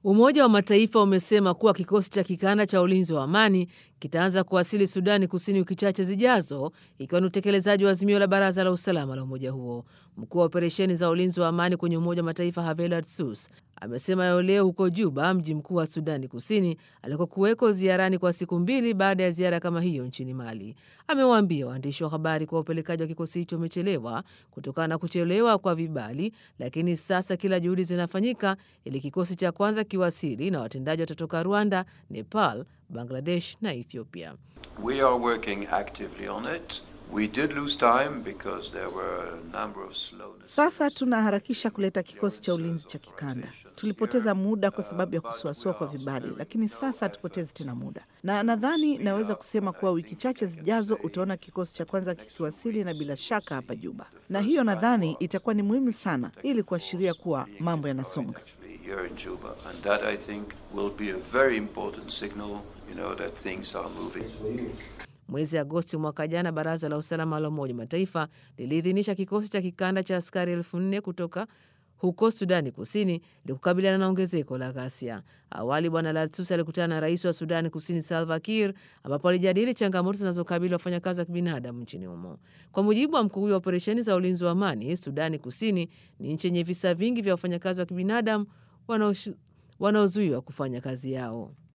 Umoja wa Mataifa umesema kuwa kikosi cha kikanda cha ulinzi wa amani kitaanza kuwasili Sudani Kusini wiki chache zijazo, ikiwa ni utekelezaji wa azimio la Baraza la Usalama la umoja huo. Mkuu wa operesheni za ulinzi wa amani kwenye Umoja wa Mataifa Havel Sus amesema hayo leo huko Juba, mji mkuu wa Sudani Kusini, alikokuweko ziarani kwa siku mbili baada ya ziara kama hiyo nchini Mali. Amewaambia waandishi wa habari kuwa upelekaji wa kikosi hicho umechelewa kutokana na kuchelewa kwa vibali, lakini sasa kila juhudi zinafanyika ili kikosi cha kwanza kiwasili, na watendaji watatoka Rwanda, Nepal, Bangladesh na Ethiopia. We are working actively on it. We did lose time because there were a number of slowness. Sasa tunaharakisha kuleta kikosi cha ulinzi cha kikanda. Tulipoteza muda kwa sababu ya kusuasua kwa vibali, lakini sasa hatupotezi tena muda, na nadhani naweza kusema kuwa wiki chache zijazo utaona kikosi cha kwanza kikiwasili, na bila shaka hapa Juba, na hiyo nadhani itakuwa ni muhimu sana ili kuashiria kuwa mambo yanasonga. Here in Juba, and that I think will be a very important signal, you know, that things are moving. Mwezi Agosti mwaka jana, baraza la usalama la Umoja Mataifa liliidhinisha kikosi cha kikanda cha askari elfu nne kutoka huko Sudani Kusini ili kukabiliana na ongezeko la ghasia. Awali Bwana Latsus alikutana na rais wa Sudani Kusini Salva Kiir, ambapo alijadili changamoto zinazokabili wafanyakazi wa kibinadamu nchini humo. Kwa mujibu wa mkuu huyo wa operesheni za ulinzi wa amani, Sudani Kusini ni nchi yenye visa vingi vya wafanyakazi wa kibinadamu wanaozuiwa kufanya kazi yao.